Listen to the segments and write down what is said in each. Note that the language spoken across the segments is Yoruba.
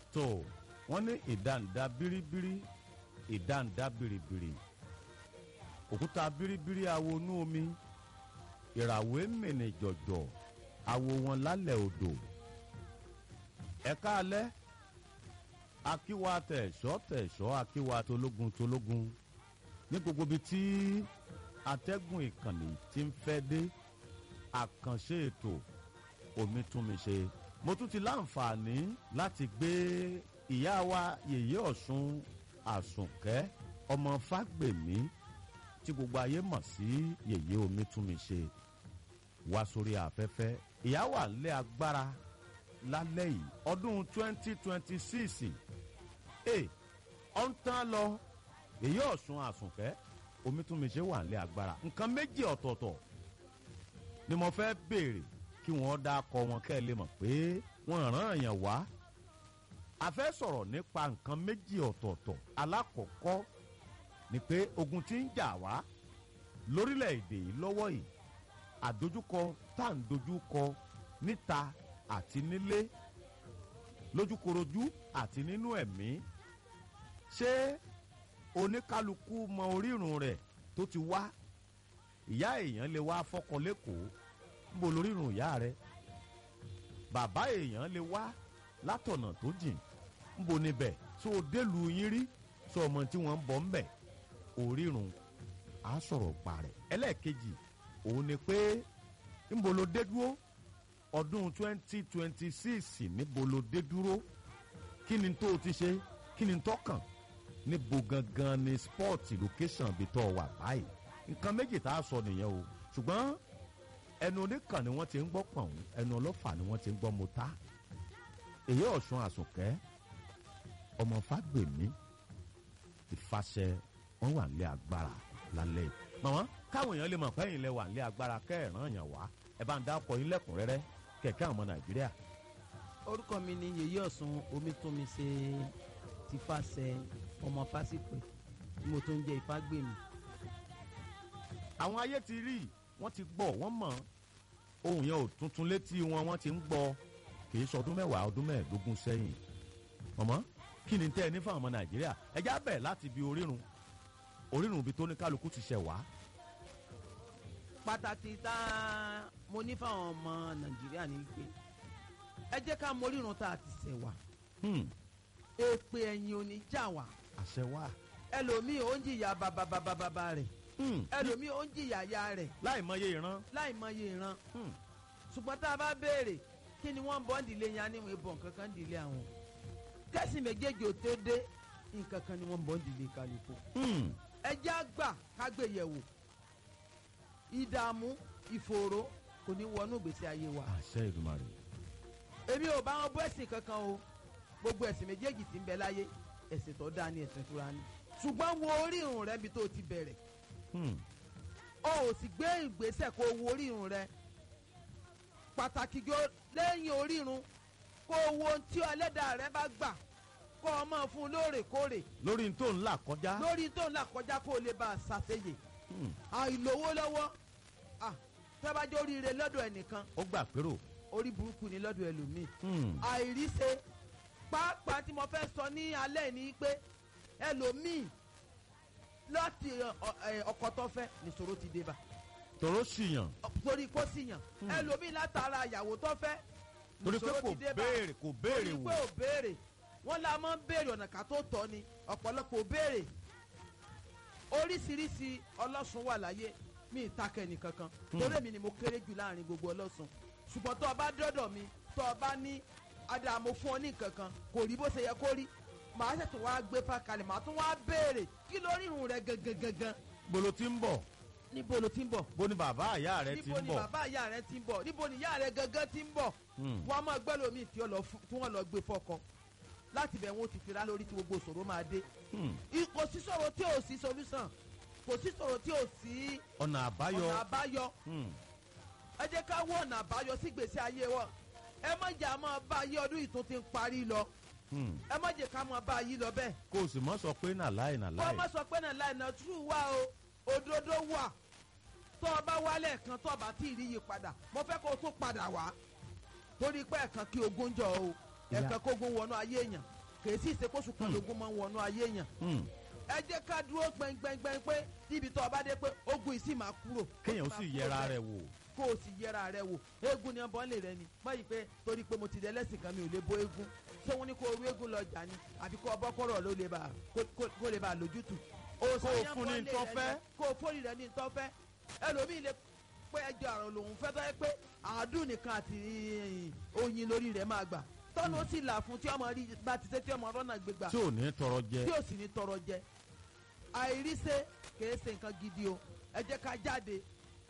tó wọ́n ní ìdáǹdá bíríbírí ìdáǹdá bìrìbìrì òkúta bíríbírí awo inú omi ìràwé mìnì jọ̀jọ̀ awo wọn lálẹ́ odò ẹ̀ka alẹ́ akíwa tẹ̀sọ́ tẹ̀sọ́ akíwa tológun tológun ní gbogbo ibi tí atẹ́gùn ìkànnì ti ń fẹ́ dé àkànṣe ètò omi tún mi ṣe mo tún ti láǹfààní láti gbé ìyá wa yèyé ọ̀ṣun àsùnkẹ́ ọmọ fágbèmí tí gbogbo ayé mọ̀ sí yèyé omi tún mi ṣe wá sórí afẹ́fẹ́ ìyá wà lé agbára lálẹ́ yìí ọdún twenty twenty six ẹ̀ ọ̀ ń tán lọ èyí ọ̀sùn àsùnkẹ́ omi tún mi ṣe wà lé agbára nǹkan méjì ọ̀tọ̀ọ̀tọ̀ ni mo fẹ́ béèrè kí wọ́n dá kọ wọn kẹ́ ẹ lè mọ̀ pé wọ́n ràn èèyàn wá a fẹ́ sọ̀rọ̀ nípa nǹkan méjì ọ̀tọ̀ọ̀tọ̀ alákọ̀ọ́kọ́ ni pé ogun tí ń jà wá lórílẹ̀‐èdè yìí lọ́wọ́ yìí àdójúkọ tá à ń dojúkọ níta àti nílé lójúkorojú àti nínú ẹ̀mí ṣé oníkálukú mọ orírun rẹ̀ tó ti wá ìyá èèyàn lè wá fọkọ lẹ́kọ̀ọ́ níbo lorírun ìyá rẹ̀ bàbá èèyàn lè wá látọ̀nà tó jìn níbo níbẹ̀ tó o délùú yín rí sọ ọmọ tí wọ́n ń bọ̀ ń bẹ̀ orírun á sọ̀rọ̀ pa rẹ̀ ẹlẹ́ẹ̀kejì òun ni pé níbo lo dé dúró ọdún twenty twenty six níbo lo dé dúró kí ni tó o ti ṣe kí ni tó kàn níbo gangan ni sport location bí tó wà báyìí nǹkan méjì tá a sọ nìyẹn o ṣùgbọ́n ẹnu oníkan ni wọ́n ti ń gbọ́ pọ̀n ẹnu ọlọ́fà ni wọ́n ti ń gbọ́ mọ́tá èyí ọ̀sùn àsùnkẹ́ ọmọ fágbèmí ìfàṣẹ wọn wà nílé agbára lálẹ́ yìí màmá káwọn èèyàn lè mọ̀ pé ẹ̀yin lẹ wà nílé agbára kẹ́ẹ̀ràn yàn wá ẹ bá ń dá ọkọ̀ yín lẹ́kùnrẹ́rẹ́ kẹ̀kẹ́ àwọn ọmọ nàìjíríà. orúkọ mi ni yèyí ọ̀sùn omítúnmi ṣe ti fàṣẹ ọmọ fásitì tí mo tó ń jẹ ìfágbèmí. àwọn ayé ti rí wọ́n ti gbọ́ wọ́n mọ̀ ohun yẹn ò tuntun létí wọn wọ́n ti ń gbọ́ kì í sọdún mẹ́wàá ọdún mẹ́ẹ̀ẹ́dógún sẹ́yìn mọ̀mọ́ kí ni tẹ́ ẹ ní fáwọn ọmọ nàìjíríà ẹ já bẹ̀ láti bi orírun orírun ibi tó ní kálukú ti ṣẹ̀ wá. pàtàkì tá a mo ní fáwọn ọmọ nàìjíríà ní pé ẹ jẹ́ ká morírun tá a ti ṣẹ̀ wá Hmm, èpè ẹ̀yìn ò ní jà wá àṣẹ wá. ẹlòmíì ó ń jìyà bàbàbàbàbà rẹ̀ Hmm, ẹlòmíì ó ń jìyà ya rẹ̀ láì mọye ìran. láì mọye ìran Hmm, ṣùgbọ́n tá a bá béèrè kí ni wọ́n ń bọ́ ń dìlé yẹn á níwọ̀n ìbọn kankan ń dìlé àwọn kẹ́sì méjèèjì ò tó dé nǹkan kan ni wọ́n ń bọ́ ń dìlé kálukú hmm, ẹjẹ́ àgbà kágbéyẹ̀wò ìdààmú ìfòòró kò ní wọnú ìgbésí ayé wa àṣẹ ìdùmarè. èmi ò bá wọn bú ẹ̀sìn kankan o gbogbo ẹ̀sìn méjèèjì tí ń bẹ láyé ẹ̀sìn tó dáa ní ẹ̀sìn ìtura ni ṣùgbọ́n wo orírun rẹ bí tó o ti bẹ̀rẹ̀ Hmm, o ò sì gbé ìgbésẹ̀ kó o wo orírun rẹ pàtàkì jọ lẹ́yìn orírun kó o wo ohun tí ẹlẹ́dàá rẹ bá gbà kó o máa fún un lóòrèkóòrè lórí n tó ń là kọjá. lórí tó ń là kọjá kó o lè bá a ṣàṣeyè Hmm, àìlówó lọ́wọ́ ah tẹ́bájọ́ oríire lọ́dọ̀ ẹnìkan ó gbà pérò. orí burúkú ni lọ́dọ̀ ẹlòmíì Hmm, àìríṣe pàápàá tí mo fẹ́ sọ ní alẹ́ ni pé ẹlòmíì láti ọ- ẹ, ọkọ tó fẹ́ nìṣòro ti dé bá tòró ṣìyàn torí kó sì yàn ẹlòmíì látara ìyàwó tó fẹ́ torí pé nìṣòro kò ti dé bá béèrè kò béèrè torí wò. pé ò béèrè wọ́n la máa ń béèrè ọ̀nà ká tó tọ́ ni ọ̀pọ̀lọpọ̀ ò béèrè oríṣiríṣi ọlọ́sùn wà láyé mi ìtakẹ́ nìkankan torí èmi ni mo kéré jù láàrin gbogbo ọlọ́sùn ṣùgbọ́n tó o bá dọ́dọ̀ mi tó o bá ní adààmú fún ọ ní nǹkankan kò rí bó ṣe yẹ kó rí màá ṣètò wá gbé fákalẹ̀ màá tún wá béèrè kí lórí irun rẹ gangan gangan bolo ti ń bọ̀ níbo ló ti ń bọ̀ bó ni bàbá àyà rẹ ti níbo ń ni bọ̀. bàbá ìyá rẹ ti ń bọ̀ níbo ni ìyá rẹ gangan ti ń bọ̀ Hmm, wọ́n á máa gbẹ́ lómi tí wọ́n lọ fún- tí wọ́n lọ gbé fọ́kọ láti bẹ̀ wọ́n ti fira lórí tí gbogbo ìṣòro máa dé hmm, I- kò sí ṣòro tí ò sí solution kò sí ṣòro tí ò sí ọ̀nà àbáyọ. ọ̀nà àbáyọ Hmm, ẹ jẹ́ ká wọ ọ̀nà àbáyọ sí gbèsè ayé wọn ẹ má jẹ́ àmọ́ bá ayé ọdún yìí tún ti ń parí lọ hmm. ẹ má jẹ́ ká mọ́ bá ayé lọ bẹ́ẹ̀ kó o sì mọ́ sọ pé nà láì nà kó láì. o má sọ pé náà láì náà tú wá o òdodo wà tó o bá wálẹ̀ kan tó o bá tí ì rí yí padà mo fẹ́ kó o tún padà wá torí pé ẹ̀kan kí ogun jọ o Ìyá- ẹ̀kan kógun wọnú ayé èèyàn kèé sì ṣe kóṣù kan Hmm. lógún máa ń wọnú ayé yàn Hmm. ẹ jẹ́ ká dúró gbẹngbẹngbẹng pé níbi tó o bá dé pé ogun yìí sì máa kúrò kéèyàn ó máa sì kúrò yẹra bẹ́ẹ̀ rẹ̀ wò kó o sì yẹra rẹ wò eégún ni ọbọ̀ lè rẹ ni báyìí pé torí pé mo ti dẹ lẹ́sìn kan mi ò lè bó eégún ṣé wọ́n ní kó o rú eégún lọ jà ni àbí kó o bọ́ kọ́rọ̀ ló lè bá kó- kó- kó lè bá lójútù. Kó o fún ní ntọ́ fẹ́. kó o fóònù rẹ ní ntọ́ fẹ́ ẹlòmíì lè pé ẹjọ́ àrùn lòun fẹ́ tọ́ yẹ pé àádùn nìkan àti oyin lórí rẹ̀ máa gbà tọ́nu ó sì là fún tí ọmọ rí bá ti ṣe tí ọmọ rọ́nà gbégbà tí ò ní tọrọ jẹ tí ò sì ní tọrọ jẹ àìríṣe kìí ṣe nǹkan gidi o ẹ jẹ́ ká jáde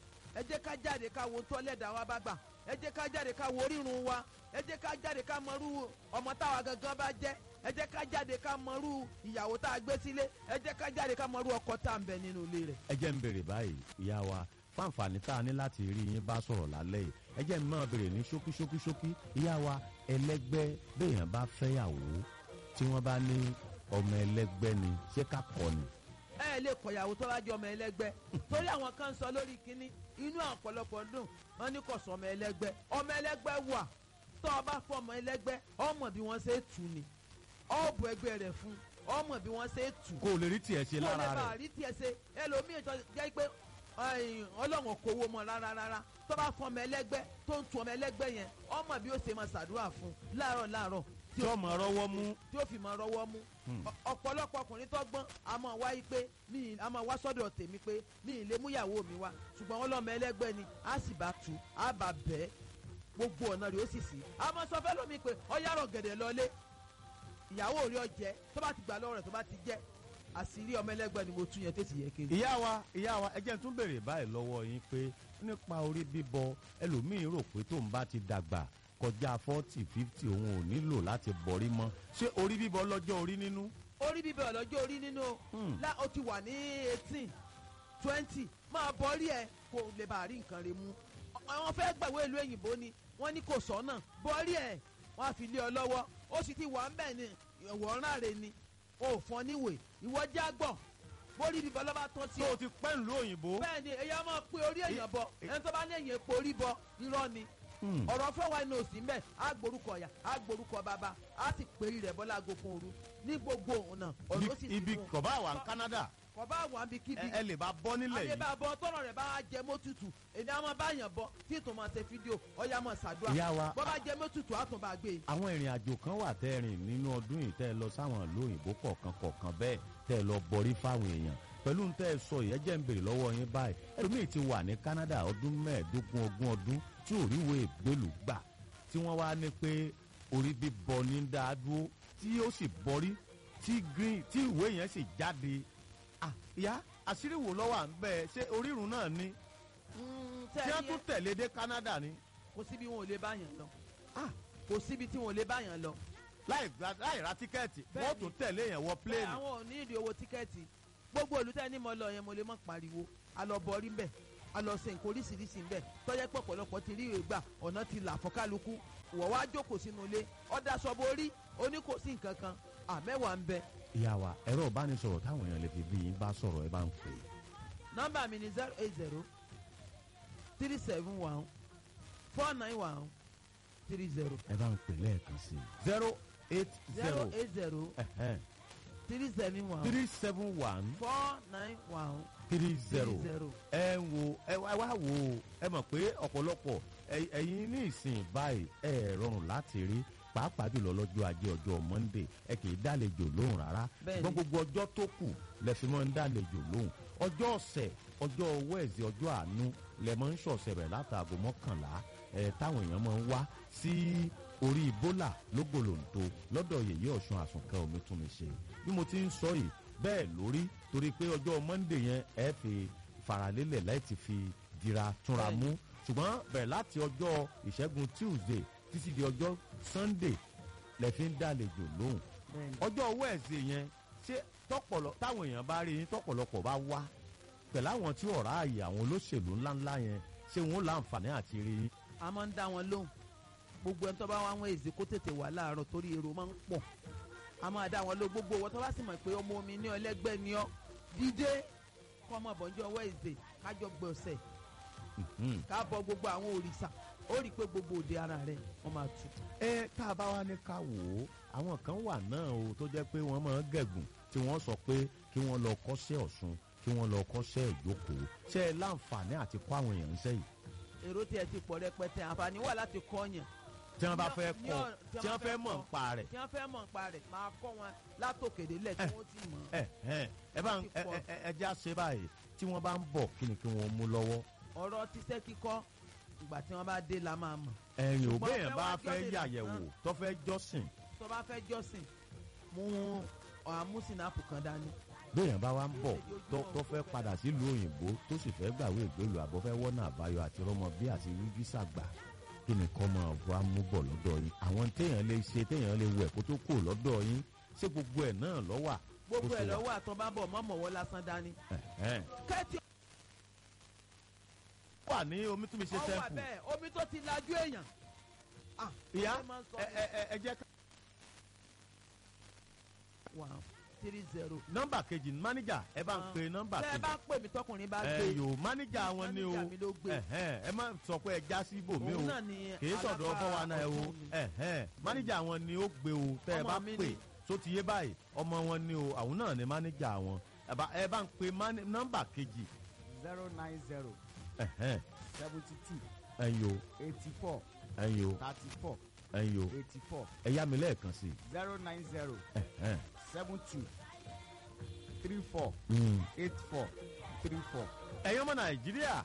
ẹ jẹ́ ká jáde ká wo tọ́lẹ̀dá wa bá gbà ẹ jẹ́ ká jáde ká wo orírun wa ẹ jẹ́ ká jáde ká mọrú ọmọ táwa gangan bá jẹ́ ẹ jẹ́ ká jáde ká mọrú ìyàwó tá a gbé sílé ẹ jẹ́ ká jáde ká mọrú ọkọ tá a ń bẹ nínú ilé rẹ̀. ẹ jẹ́ ń béèrè báyìí ìyá wa fáǹfààní tá a ní láti rí yín bá sọ̀rọ̀ lálẹ́ yìí ẹ jẹ́ ń máa béèrè ní ṣókí ṣókí ṣókí ìyá wa ẹlẹ́gbẹ́ béèyàn bá fẹ́yàwó tí wọ́n bá ní ọmọ ẹlẹ́gbẹ́ ni ṣé ká kọ́ ni. ẹ ẹ lè kọyàwó tó bá jẹ ọmọ ẹlẹgbẹ́ torí àwọn kan ń sọ lórí kínní inú ọ̀pọ̀lọpọ̀ dùn wọn ní kò sọ ọmọ ẹlẹgbẹ́ ọmọ ẹlẹgbẹ́ wà tó o bá fọ ọmọ ẹlẹgbẹ́ ọmọ bí wọ́n ṣe tù ní ọ̀bù ẹgbẹ́ rẹ̀ fún ọmọ bí wọ́n ṣe tù kó o lè rí tiẹ̀ ṣe kó lè lára bá rẹ̀ rí tiẹ̀ ṣe ẹlòmíì tó jẹ́ pé ẹ̀yìn, ọlọ́run kò wo mọ́ rárá rárá tó bá fọ ọmọ ẹlẹgbẹ́ tó ń tu ọmọ ẹlẹgbẹ́ yẹn ọmọ bí ó ṣe máa ṣàdúrà fún láàárọ̀ láàárọ̀ tí ọmọ rọwọ́ mú tí ó fi máa rọwọ́ mú Hmm. Ọ- ọ̀pọ̀lọpọ̀ ọkùnrin tó gbọ́n a máa wá yí pé mi ì- a máa wá sọ́dọ̀ tèmi pé mi ì lè mú ìyàwó mi wá ṣùgbọ́n wọn lọ́mọ ẹlẹ́gbẹ́ ni a sì bá tu a bá bẹ́ẹ̀ gbogbo ọ̀nà rẹ̀ ó sì sí a máa sọ fẹ́ lómi pé ọ̀yàrọ̀ gẹ̀dẹ̀ lọlé ìyàwó rí ọjẹ́ tó bá ti gbà lọ́wọ́ rẹ̀ tó bá ti jẹ́ àṣírí ọmọ ẹlẹ́gbẹ́ ni mo tún yẹn tó sì yẹ kiri. ìyá wa ìyá wa ẹ jẹ́ n tún béèrè báyìí lọ́wọ́ yín pé nípa orí bíbọ ẹlòmíín rò pé tóun bá ti dàgbà kọjá forty fifty òun ò nílò láti bọ̀rí mọ́ ṣé orí bíbọ lọ́jọ́ orí nínú. orí bíbẹ̀ ọ̀lọ́jọ́ orí nínú Hmm. lá o ti wà ní eighteen twenty máa bọ́rí ẹ̀ kó lè bá rí nǹkan rẹ̀ mú àwọn fẹ́ gbàwé ìlú òyìnbó ni wọ́n ní kò sọ́nà bọ́rí ẹ̀ wọ́n á fi lé ọ lọ́wọ́ ó sì ti wà ń bẹ̀ ni ìwọ̀nrán rẹ̀ ni o ò fọ́n níwèé ìwọ jágbọ̀ bórí bíbẹ̀ lọ́ba tán tí tó o ti pẹ́ ìlú òyìnbó. bẹ́ẹ̀ ni èyí á máa pe orí èèyàn bọ ẹni tó bá ní èèyàn epo orí bọ irọ́ ni Hmm. ọ̀rọ̀ fọwọ́ ẹni òsì ń bẹ̀ á gborúkọ ọ̀yà á gborúkọ bàbá á sì pèrí rẹ̀ bọ́lá agogun òru ní gbogbo ọ̀nà ọ̀rọ̀ ó sì ibi ibi fún un. kọ̀bá wà ní Canada kò bá wà bí kíbi ẹ ẹ lè bá bọ́ nílẹ̀ yìí. àdébàbọ̀ tọrọ rẹ̀ bá jẹ mọ́tutù èmi àwọn bá yàn bọ tí ètò máa ṣe fídíò ọ̀yà máa ṣàdúrà ìyá wa bọ́ bá jẹ mọ́tutù á tún bá gbé e. àwọn ìrìn àjò kan wà tẹ́ ẹ rìn nínú ọdún yìí tẹ́ ẹ lọ sáwọn ìlú òyìnbó kọ̀ọ̀kan kọ̀ọ̀kan bẹ́ẹ̀ tẹ́ ẹ lọ bọrí fáwọn èèyàn pẹ̀lú ń tẹ́ ẹ sọ yìí ẹ jẹ́ ń béèrè lọ́wọ́ yín báyìí ẹlòmíì ti wà ní Canada ọdún mẹ́ẹ̀ẹ́dógún ogún ọdún tí ò ríwèé ìgbélú gbà tí wọ́n wá ní pé orí bíbọ ní dáa dúró tí ó sì bọrí tí green tí ìwé yẹn sì jáde ah ìyá àṣírí wo lọ́wọ́ à ń bẹ́ẹ̀ ṣé orírun náà ni Mm, tí tẹ́ ẹ wọ́n ní tún tẹ̀lé dé Canada ni kò síbi wọn ò lè bá yàn lọ ah kò síbi tí wọn ò lè bá yàn lọ. láì gba- láì ra tíkẹ́ẹ̀tì wọ́n Bẹ́ẹ̀ni. tún tẹ̀lé yẹn wọ bẹ́ẹ̀ pléènì. àwọn ò ní ìdí owó tíkẹ́ẹ̀tì gbogbo olùtẹ́ ní mo lọ yẹn mo lè mọ̀ pariwo a lọ bọ̀rí ń bẹ̀ a lọ ṣe nǹkan oríṣiríṣi ń bẹ̀ tọ́jẹ́ pé ọ̀pọ̀lọpọ̀ ti rí ìwé gbà ọ̀nà ti là fún kálukú wọ̀ wá jókòó sínú ilé ọ̀dà sọ́bọ̀ orí oní kò sí nǹkan kan àmẹ́wàá ń bẹ ìyá wa ẹ̀rọ ìbánisọ̀rọ̀ táwọn èèyàn lè fi bí yín bá sọ̀rọ̀ ẹ bá ń pè é. nọ́mbà mi ni zero eight zero three seven one four nine one three zero ẹ bá ń pè lẹ́ẹ̀kan sí i. zero eight zero zero eight zero three seven one three seven one four nine one three zero. three zero. ẹ wo ẹ wá wá wo ẹ mọ̀ pé ọ̀pọ̀lọpọ̀ ẹ- ẹ̀yin ní ìsìn báyìí ẹ rọrùn láti rí pàápàá jùlọ lọ́jọ́ ajé ọjọ́ Monday ẹ kì í dálejò lóhùn rárá Bẹ́ẹ̀ni. ṣùgbọ́n gbogbo ọjọ́ tó kù lẹ fi máa ń dálejò lóhùn ọjọ́ ọ̀sẹ̀ ọjọ́ wẹ́ẹ̀sì ọjọ́ àánú lẹ máa ń ṣọ̀sẹ̀ rẹ̀ látàgò mọ́kànlá ẹ táwọn èèyàn máa ń wá sí orí bólà lógbòlòǹtò lọ́dọ̀ yèyé ọ̀ṣun àsùnkẹ́ omi tún mi ṣe bí mo ti ń sọ yìí bẹ́ẹ̀ lórí torí pé ọjọ́ Monday yẹn ẹ fi faralélẹ̀ láti fi dira túnra mú ṣùgbọ́n bẹ̀rẹ̀ láti ọjọ́ ìṣẹ́gun Tuesday títí di ọjọ́ Sunday lẹ fi ń dálejò lóhùn bẹ́ẹ̀ni. ọjọ́ wẹ́ẹ̀sì yẹn ṣé tọpọlọ táwọn èèyàn bá rí yín tọpọlọpọ̀ bá wá pẹ̀lú àwọn tí ọ̀rá ààyè àwọn olóṣèlú ńláńlá yẹn ṣé wọn ó láǹfààní àti rí yín. a máa ń dá wọn lóhùn gbogbo ẹni tó bá wá wọn èzè kó tètè wà láàárọ̀ torí èrò máa ń pọ̀ a máa dá wọn lóhùn gbogbo wọn tó bá sì mọ̀ pé ọmọ omi ní ọlẹ́gbẹ́ ni ọ́ dídé kọ́ ọmọ bọ̀njọ́ wẹ́ẹ̀sì kájọ gbọ̀nsẹ̀ Mhm. ká bọ gbogbo àwọn òrìṣà ó rí i pé gbogbo òde ara rẹ wọ́n máa tutù. ẹ tá a bá wá ní ká wò ó àwọn kan wà náà o tó jẹ́ pé wọ́n máa ń gẹ̀gùn tí wọ́n sọ pé kí wọ́n lọ kọ́ṣẹ́ ọ̀ṣun kí wọ́n lọ kọ́ṣẹ́ ìjókòó ṣé ẹ láǹfààní àti kọ́ àwọn èèyàn ńṣẹ́ yìí èrò tí ẹ ti pọ̀ rẹpẹtẹ àǹfààní wà láti kọ́ yàn tí wọ́n bá Ní- fẹ́ ní kọ́ ọ̀rọ̀- tí wọ́n fẹ́ mọ̀ kọ́. nípa rẹ̀ tí wọ́n fẹ́ mọ̀ nípa rẹ̀ máa kọ́ wọn látòkèdè lẹ̀ tí wọ́n ti mọ̀ ẹ ẹ ẹ bá ń ẹ ẹ ẹ ẹ já ṣe báyìí tí wọ́n bá ń bọ̀ kí ni kí wọ́n mú lọ́wọ́ ọ̀rọ̀ tíṣẹ́ kíkọ́ ìgbà tí wọ́n bá dé la máa mọ̀ ẹ̀yìn Ṣùgbọ́n òbẹ́yẹn fẹ́ bá wá fẹ́ jọ́sìn yàyẹ̀wò nìkan. tó fẹ́ jọ́sìn tó bá fẹ́ jọ́sìn mú àmúsìnàpù kan dání béèyàn bá wá ń bọ̀ tó tó fẹ́ padà sílùú òyìnbó tó sì fẹ́ gbàwé ìgbélú àbọ̀ fẹ́ wọ́nà àbáyọ àti rọmọ bí àti rí físà gbà kí ni kọ́ máa wá mú bọ̀ lọ́dọ̀ yín àwọn téèyàn lè ṣe téèyàn lè wẹ̀ kó tó kù lọ́dọ̀ yín ṣé gbogbo ẹ̀ náà lọ́wà gbogbo Bó ṣe ẹ̀ wà. lọ́wọ́ àtọ́ bá bọ̀ mọ́mọ́wọ́ lásán dání Ẹ̀hẹ́n. kẹ́tì wà ní omi tún mi ṣe ọwọ́ sẹ́ǹpù bẹ́ẹ̀ omi tó ti lajú èèyàn Ah, ìyá ọ̀rẹ́ máa ń sọ ẹ ẹ ẹ ẹ jẹ́ ká. one three zero. nọ́mbà kejì mánéjà ẹ bá ń pe nọ́mbà tẹ́ ẹ kejì bá pè mí tọkùnrin bá ẹ gbé yòó mánéjà wọn ni o Mánéjà mi ló gbé. ẹ̀hẹ́n, ẹ má sọ pé ẹ já sí ibòmí o òun náà ni kìí sọ̀dọ̀ alábàá ọbọ̀ wa náà ẹ o ọ̀tún mi. ẹ̀hẹ́n, mánéjà wọn ni ó gbé o tẹ́ ẹ Ọmọ bá mi pè ni. tó ti yé báyìí ọmọ wọn ni o àwọn náà ni mánéjà wọn ẹ bá- ẹ bá ń pe mání- nọ́mbà kejì zero nine zero ẹ̀hẹ́n, seventy two ẹ̀yin o eighty four ẹ̀yin o thirty four ẹ̀yin o eighty four ẹ yá mi lẹ́ẹ̀kan sí i zero nine zero ẹ̀hẹ́n, seven two three four mm. eight four three four. ẹ̀yin ọmọ nàìjíríà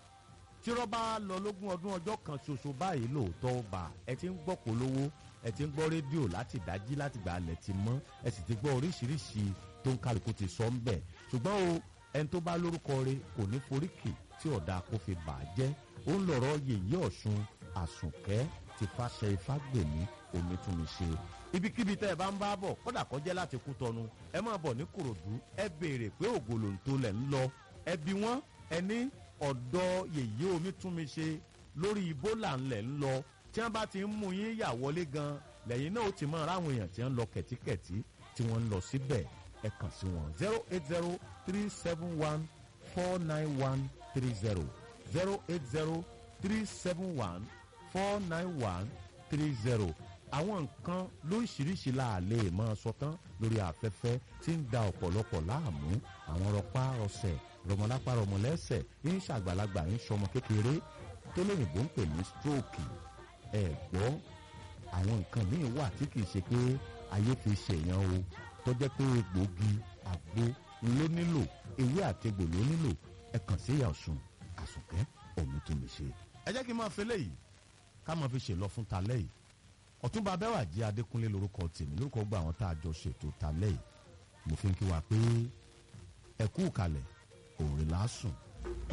tí rọ́bà lọ lógún ọdún ọjọ́ kan ṣoṣo báyìí lóòótọ́ ó bá ẹ ti ń gbọ́ polówó ẹ ti ń gbọ́ rédíò láti dájí láti gbà alẹ̀ ti mọ́ ẹ sì ti gbọ́ oríṣiríṣi tó ń kálukú ti sọ ń bẹ̀ ṣùgbọ́n o ẹni tó bá lórúkọ rẹ̀ kò ní foríkì tí ọ̀dà kò fi bà á jẹ́ ó ń lọ̀rọ̀ yèyé ọ̀ṣun àsùnkẹ́ ti fàṣẹ ifágbèmí omi tún mi ṣe ibikíbi tẹ́ ẹ bá ń bá bọ̀ kódà kọjá láti kú tọnu ẹ máa bọ̀ ní kòròdú ẹ béèrè pé ògòlòǹtò lẹ̀ ń lọ ẹ bí wọ́n ẹ ní ọ̀dọ́ yèyé omi tún mi ṣe lórí ibola ńlẹ̀ ń lọ tí wọ́n bá ti ń mú yín yà wọlé gan lẹ́yìn náà ó ti máa ráwọn èèyàn tí wọ́n ń lọ kẹ̀tíkẹ̀tí tí wọ́n ń lọ síbẹ̀ ẹ kàn sí wọn zero eight zero three seven one four nine one three zero zero eight zero three seven one four nine one three zero àwọn nǹkan lóríṣiríṣi la lè máa sọ tán lórí afẹ́fẹ́ tí ń da ọ̀pọ̀lọpọ̀ láàmú àwọn rọpá rọsẹ̀ rọmọlápá rọmọlẹ́sẹ̀ ń ṣàgbàlagbà ń ṣọmọ kékeré tó lóyìnbó ń pè ní stroke ẹ gbọ́ àwọn nǹkan míì wà tí kìí ṣe pé ayé fi ṣèyàn o tó jẹ́ pé egbòogi àgbo ló nílò ewé àtegbò ló nílò ẹ kàn sí ìyá ọ̀sùn àsùnkẹ́ òun tó mi ṣe. ẹ jẹ́ kí n máa fi léyìí ká máa fi ṣèlọ fún talẹ́ yìí ọ̀túnba abẹ́wàjì adékúnlé lórúkọ tèmi lórúkọ gba àwọn tá a jọ ṣètò talẹ́ yìí mo fi ń kí wa pé ẹ kú kalẹ̀ òòrè lásùn